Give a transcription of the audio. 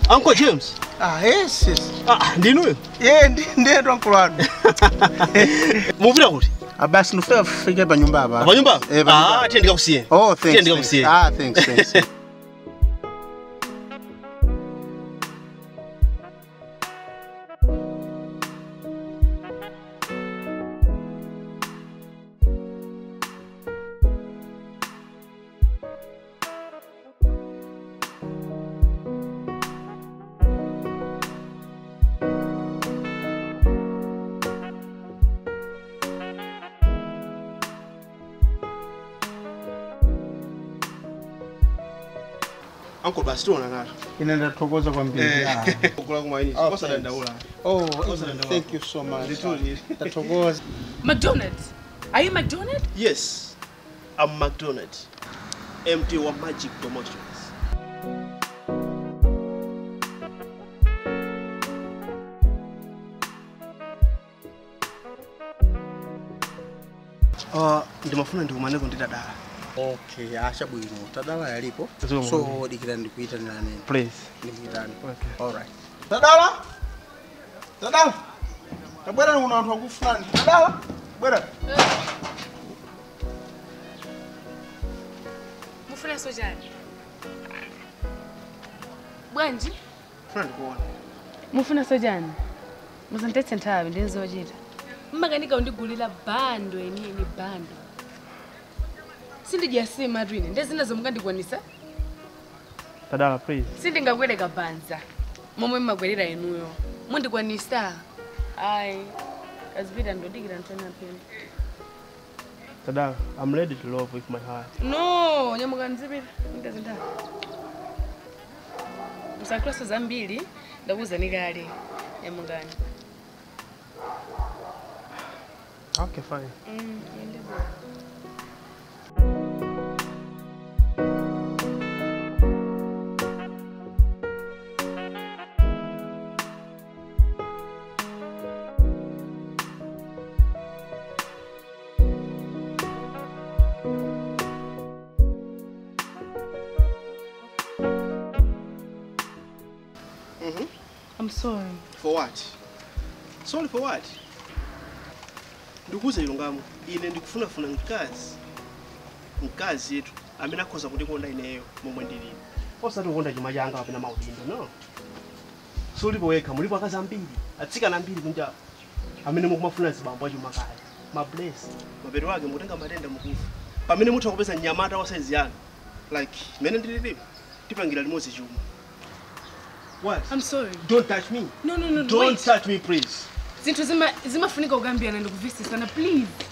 Uncle James. Ah, yes, yes. Ah, ndinuyo. Yeah, ndi ndetu uncle wanu. Mupita kuti? Ah, basi ndifika kufika pa nyumba hapa. Pa nyumba? Eh, pa nyumba. Ah, tiye ndikakusiye. Oh, Tiye thanks. ndikakusiye. thanks. Ah, thanks, thanks. Uncle basi tuona ngalo. Ine ndathokoza kwambiri. Ah. Kula kumaini. Oh, Kosa dandaula. Oh, Ndawala. thank you so much. Ndituli. Ndathokoza. McDonald's. Are you McDonald? Yes. I'm McDonald. MD wa Magic Promotions. Uh, ndimafuna ndikumaneko ndi dadala. Okay, asha bwino. Tadala yalipo. Zomwe. So dikira ndikuitana nani? Please. Ndikuitana. Okay. All right. Tadala. Tadala. Tabwera kuna watu wakufulani. Tadala. Bwera. Mufuna sojani. Bwanji? Funa ndikuona. Mufuna sojani. Musandetse nthawi ndinizochita. mmakanika undigulira bando enini bando sindijasima twine ndezina zomwe mukandikwanisa Tadala, please. sindingakwereka banza momwe mmagwerera inuyo mundikwanisa ayi kazipita ndodikira ntona pena Tadala, I'm ready to love with my heart. no nyamukani zipita ndezinthawi musakulaso zambiri ndakuwuzani kale nyamukani Okay, fine. Mm, ende bwana. I'm sorry. For what? Sorry for what? ndikuuza ilungamo ine ndikufunafuna mkazi mkazi yetu amene akhoza kundikonda ineyo momwe ndilili osati kukonda chuma changa kapena maudindo no sulipo wekha mulipo akazi ambiri atsikana ambiri kunja amene mukumafuna zibambo achuma kale mabless mapeto ake mutenga matenda mukufa pamene mutha kupeza mnyamata wa saizi yanu like mene ndililipo tipangira limodzi chuma what I'm sorry. don't touch me No, no, no, no. don't Wait. touch me please zinthu zima- zimafunika kukambirana ndikuvisisana please